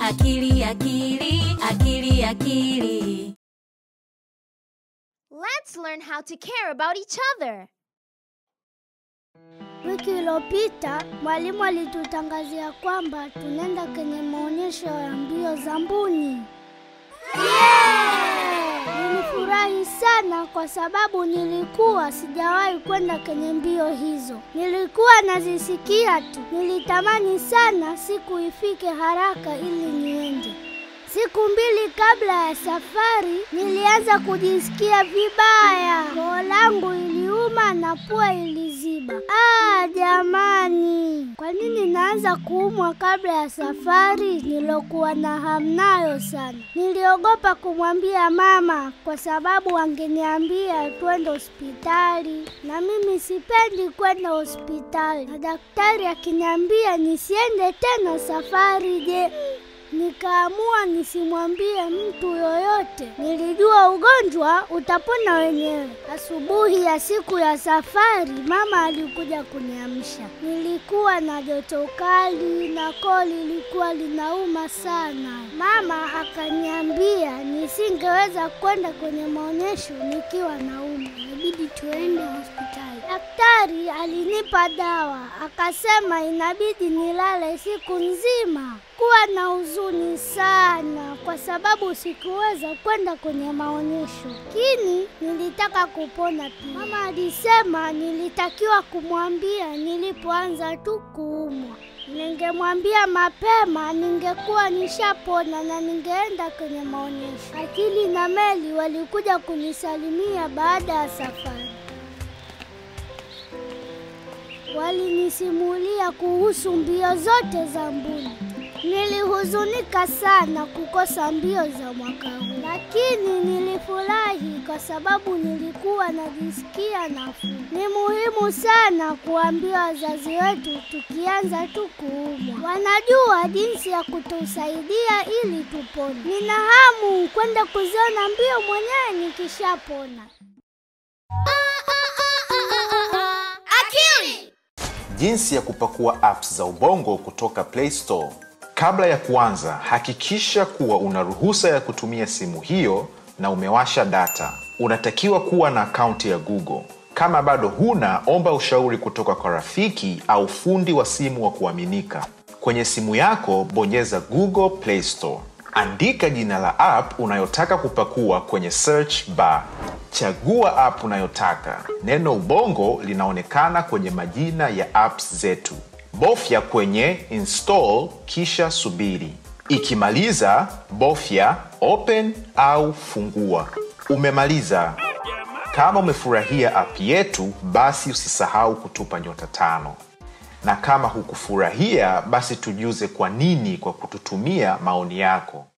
akili akili akili akili Let's learn how to care about each other. Wiki iliyopita mwalimu alitutangazia kwamba tunaenda kwenye maonyesho ya mbio za mbuni. Nilifurahi sana kwa sababu nilikuwa sijawahi kwenda kwenye mbio hizo. Nilikuwa nazisikia tu. Nilitamani sana siku ifike haraka ili niende. Siku mbili kabla ya safari nilianza kujisikia vibaya. Koo langu iliuma na pua iliziba. Ah, jamani, kwa nini naanza kuumwa kabla ya safari nilokuwa na hamu nayo sana? Niliogopa kumwambia mama kwa sababu angeniambia twende hospitali, na mimi sipendi kwenda hospitali, na daktari akiniambia nisiende tena safari. Je, Nikaamua nisimwambie mtu yoyote. Nilijua ugonjwa utapona wenyewe. Asubuhi ya siku ya safari, mama alikuja kuniamsha. Nilikuwa na joto kali na koo lilikuwa linauma sana. Mama akaniambia nisingeweza kwenda kwenye maonyesho nikiwa nauma, inabidi tuende hospitali. Daktari alinipa dawa, akasema inabidi nilale siku nzima. Kuwa na huzuni sana kwa sababu sikuweza kwenda kwenye maonyesho, lakini nilitaka kupona pia. Mama alisema nilitakiwa kumwambia nilipoanza tu kuumwa. Ningemwambia mapema, ningekuwa nishapona na ningeenda kwenye maonyesho. Akili na Meli walikuja kunisalimia baada ya safari. Walinisimulia kuhusu mbio zote za mbuni. Nilihuzunika sana kukosa mbio za mwaka huu, lakini nilifurahi kwa sababu nilikuwa najisikia nafuu. Ni muhimu sana kuambia wazazi wetu tukianza tu kuumwa, wanajua jinsi ya kutusaidia ili tupone. Nina hamu kwenda kuziona mbio mwenyewe nikishapona. Akili! Jinsi ya kupakua apps za Ubongo kutoka Play Store. Kabla ya kuanza, hakikisha kuwa una ruhusa ya kutumia simu hiyo na umewasha data. Unatakiwa kuwa na akaunti ya Google. Kama bado huna, omba ushauri kutoka kwa rafiki au fundi wa simu wa kuaminika. Kwenye simu yako, bonyeza Google Play Store. Andika jina la app unayotaka kupakua kwenye search bar. Chagua app unayotaka. Neno Ubongo linaonekana kwenye majina ya apps zetu. Bofya kwenye install kisha subiri. Ikimaliza, bofya open au fungua. Umemaliza. Kama umefurahia app yetu, basi usisahau kutupa nyota tano, na kama hukufurahia, basi tujuze kwa nini kwa kututumia maoni yako.